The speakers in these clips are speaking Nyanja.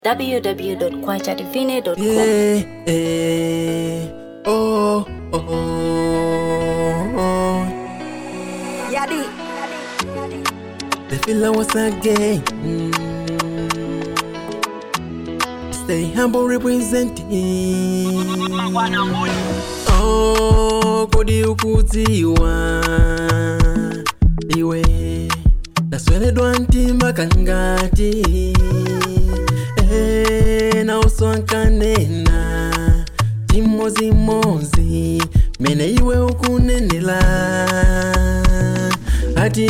www.kwajadivine.com. Yeah, eh, oh, oh, oh. Yadi. The feeling was again. Mm. Stay humble representing. Oh, kodi ukudziwa iwe ndasweredwa mtima kangati Eh, na uso ankanena chimozimozi mene iwe ukunenela ati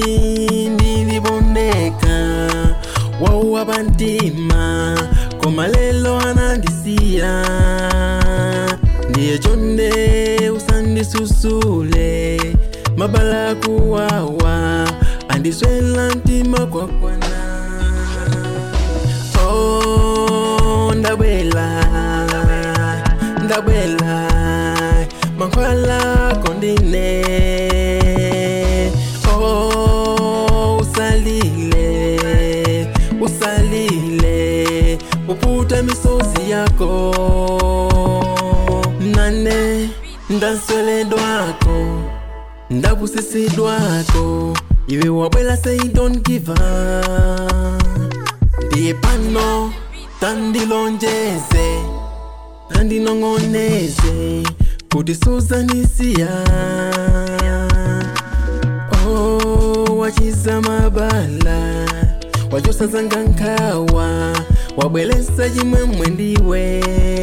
ndilibondeka wauwa pantima koma lelo anandisiya ndiye chonde usandisusule mabala kuwawa andiswela mtima kwakwana Oh, ndabwela ndabwela mankhwala kondine oh usalile usalile uputa misozi yako nane ndansweledwako ndabusisidwako iwe wabwela say don't give up ndiye pano tandilonjeze tandinong'oneze kuti suzanisiya oh, wachiza mabala wachosazanga nkhawa wabwelesa chimwemwe ndiwe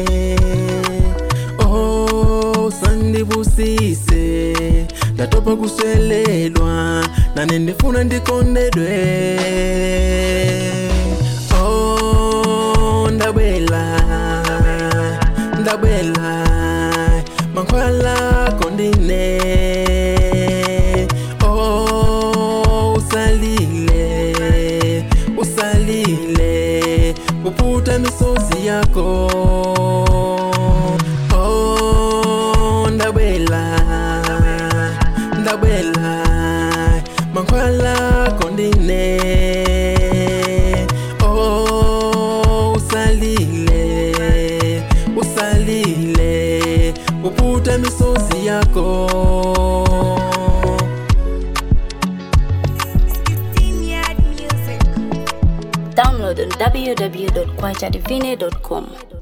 oh, sandibusise ndatopa kusweledwa nane ndifuna ndikondedwe oh, ndabwela ndabwela mankhwala kondine oh, usalile usalile uputa misozi yako oh, ndabwela ndabwela mankhwala kondine oh, usalile usalile uputa misozi yako Steam Yard Music. Download on www.kwajadivine.com.